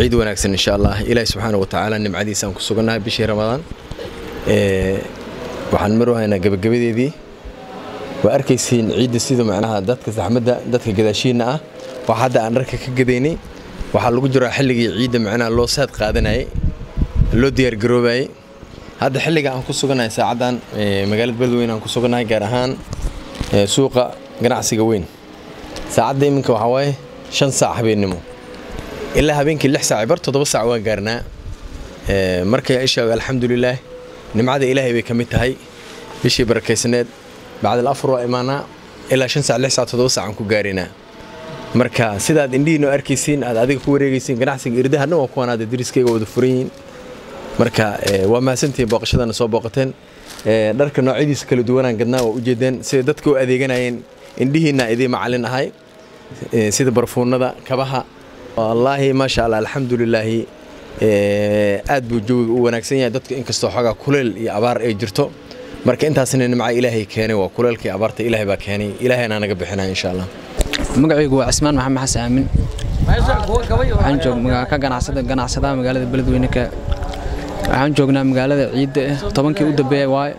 ciid wanaagsan insha allah ilaahi subxaana wa tacaala nimcadiisa aan ku sugannahay bishii ramadaan waxaan mar haynaa gabagabadeedii waa arkaysiin ciidda sida macnaha dadka saxmadda dadka gadaashiinna ah wax hadda aan dharka ka gadaynay waxaa lagu jiraa xilligii ciidda macnaha loo saad qaadanayay loo diyaargaroobayay hadda xilliga aan ku sugannahay saacaddan magaalada beledweyne aan ku sugannahay gaar ahaan suuqa ganacsiga weyn saacadda iminka waxaa waaye shan saac habeennimo ilaa habeenkii lix saac bar toddoba saac waan gaarnaa markay isha alxamdulilaah nimcada ilaahay bay ka mid tahay bishii barakaysaneed bacdal afur waa imaanaa ilaa shan saac lix saac toddoba saac aan ku gaaraynaa marka sidaad indhihiinoo arkaysiin aad adiga ku wareegaysiin ganacsiga irdaha dhan waa kuwaan aada dariskayga wada furan yihiin marka waa mahadsantihiin booqashadana soo booqateen dharka noocyadiisa kala duwanaan gadnaa waa ujeedeen sida dadka u adeeganayeen indhihiinna idii macalin ahay sida barfuunada kabaha wallaahi maasha allah alxamdulilaahi aad buu jawiga u wanaagsan yahay dadka inkastoo xoogaa kuleel iyo abaar ay jirto marka intaasna nimca ilaahay keenay waa kuleelka iyo abaarta ilaahay baa keenay ilaahayna naga bixinaya insha allah magacaygu waa cismaan maxamed xasan aamin waxaan joog ka ganacsada ganacsadaha magaalada beledweyne ka waxaan joognaa magaalada ciidda ah tobankii u dambeeya waaye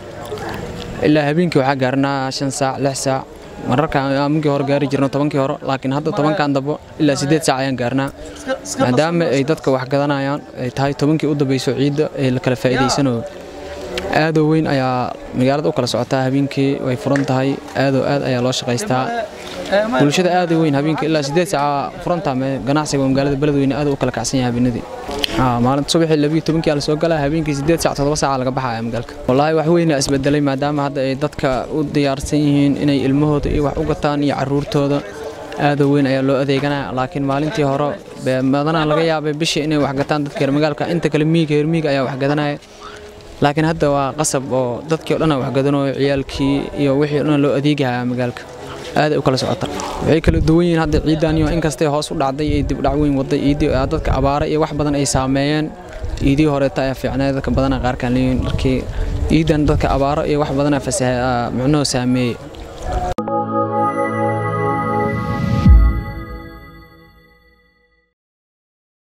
ilaa habeenkii waxaa gaarnaa shan saac lix saac mararka aminkii hore gaari jirno tobankii hore laakiin hadda tobankan dambo ilaa siddeed saac ayaan gaarnaa maadaama ay dadka wax gadanayaan ay tahay tobankii u dambeyso ciidda ee la kala faa'iidaysanayo aadoo weyn ayaa magaalada u kala socotaa habeenkii way furan tahay aadoo aad ayaa loo shaqaystaa bulshada aad weyn habeenkii ilaa siddeed saaca furantaa ganacsiga magaalada beledweyne aad u kala kacsan yahay habeenadii maalinta subaxii labiyo tobankii la soo galaa habeenkii siddeed saac toddoba saaca laga baxaya magaalka wallaahi wax weyn isbedelay maadaama hadda ay dadka u diyaarsan yihiin inay ilmahooda iyo wax u gataan iyo caruurtooda aadoo weyn ayaa loo adeeganaya laakiin maalintii hore badanaa laga yaabay bishii inay wax gataan dadka reer magaalka inta kale miyiga reer miyiga ayaa wax gadanaya laakiin hadda waa qasab oo dadkii o dhan wax gadanayo ciyaalkii iyo wixii o dhan loo adeegahaya magaalka aaday u kala socota waxay kala duwan yihiin hadda ciidan iyo inkastay hoos u dhacday iyo dibdhac weyn waday ciidii dadka abaara iyo wax badan ay saameeyeen ciidii horeeta ayaa fiicnay dadka badana qaarkaan leeyihiin dharkii ciidan dadka abaaro iyo wax badana fasaha micnuhu saameeyey